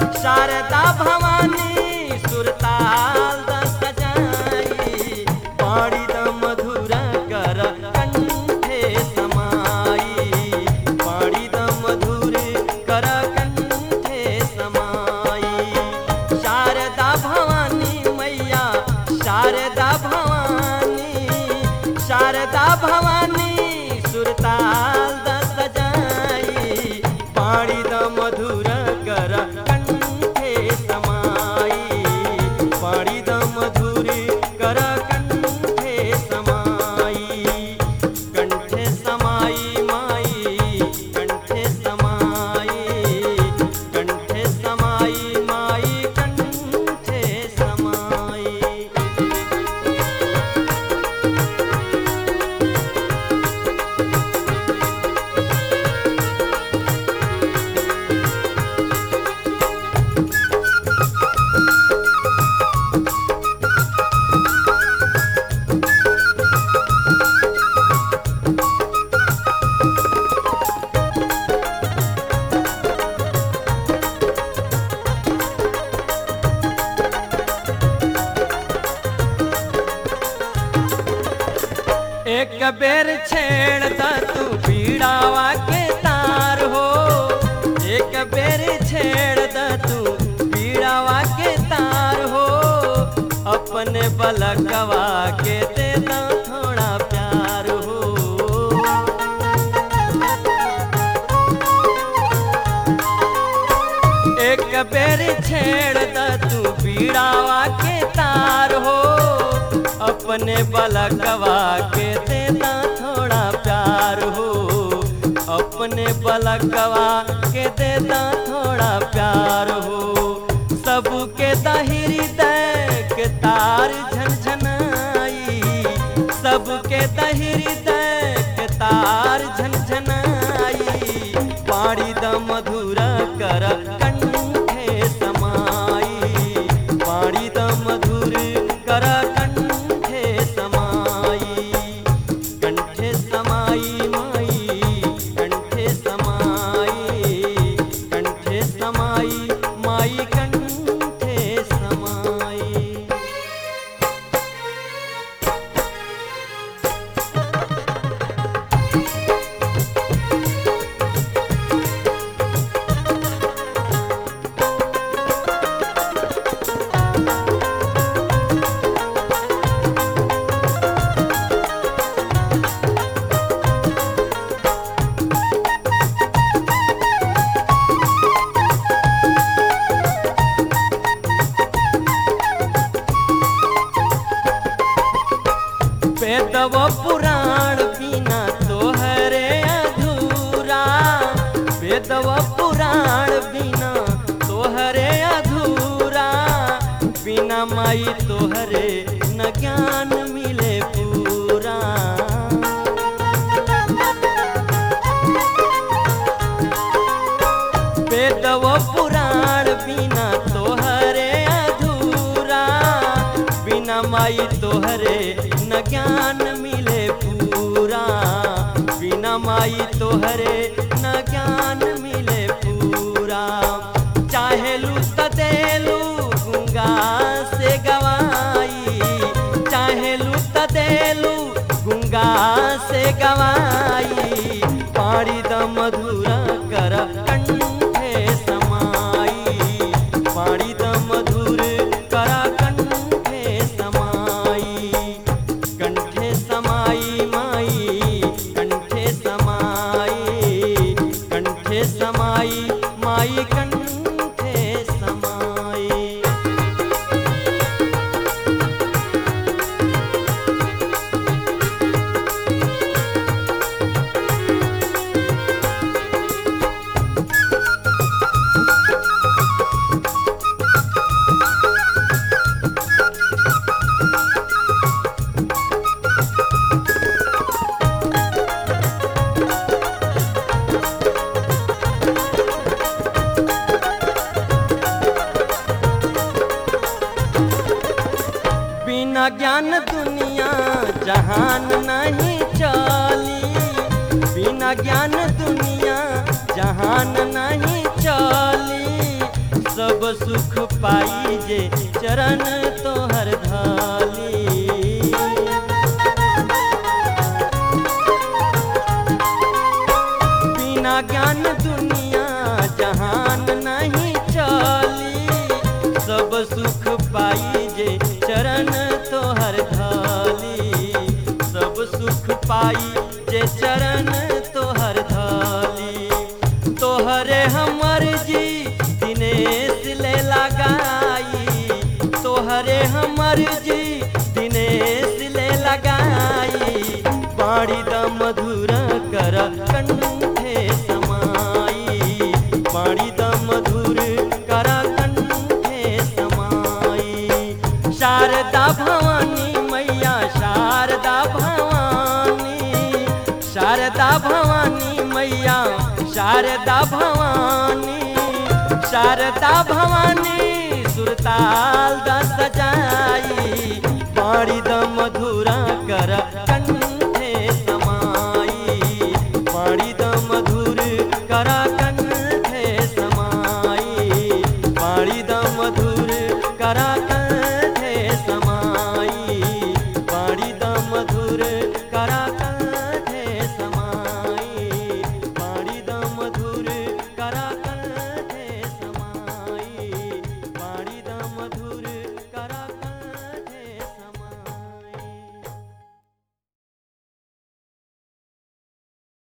शारदा भवानी सुरताल दस सजाई पाड़ी द मधुर कर कंठे समाई पाड़ी द मधुर कर कंठे समाई शारदा भवानी मैया शारदा भवानी शारदा भवानी सुरताल दस सजाई पाड़ी द मधुर कर कंठे समाई पाड़ी द मधुर कर कंठे समाई कंठे समाई माई कंठे समाई कंठे समाई माई कंठे समाई एक बेर छेड़ द तू पीड़ावा के तार हो एक बेर छेड़ द तू पीड़ावा के तार हो अपने बलकवा के दे द थोड़ा प्यार हो एक बेर छेड़ द तू पीड़ावा के तार हो अपने बलकवा के देना थोड़ा प्यार हो अपने बलकवा के देना थोड़ा प्यार हो सबके दहिरी दे के तार झनझनाई सबके दहिरी दे के तार झनझनाई पाड़ी द मधुर कर कंठे समाई पाड़ी द मधुर कर कंठे समाई कंठे समाई माई कंठे समाई कंठे समाई माई कंठे समाई वेदव पुराण बिना तोहरे अधूरा वेदव पुराण बिना तोहरे अधूरा बिना माई तोहरे न ज्ञान मिले पूरा वेदव पुराण बिना तोहरे अधूरा बिना माई तोहरे न ज्ञान मिले पूरा बिना माई तोहरे न ज्ञान मिले पूरा चाहेलू त देलू गुंगा से गवाई चाहेलू त देलू गुंगा से गवाई पाड़ी द मधुर कर कंठे समाई पाड़ी द मधुर कर कंठे समाई कंठे समाई माई कंठे समाई कंठे समाई माई कंठे समाई बिना ज्ञान दुनिया जहान नहीं चली बिना ज्ञान दुनिया जहान नहीं चली सब सुख पाई जे चरण तोहर धाली बिना ज्ञान दुनिया जहान नहीं चली सब सुख पाई जे चरण तोहर धाली सब सुख पाई जे चरण तोहर धाली तोहरे हमर जी दिनेश ले लगाई तोहरे हमर जी दिनेश ले लगाई बाड़ी द मधुर कर कंठे समाई बाड़ी द मधुर कर कंठे समाई शारदा भवानी मैया शारदा भवानी शारदा भवानी मैया शारदा भवानी शारदा भवानी सुरताल द सजाई बाड़ी द मधुरा कर कंठे समाई बाड़ी द मधुर कर कंठे समाई बाड़ी द मधुर कर कंठे समाई बाड़ी द मधुर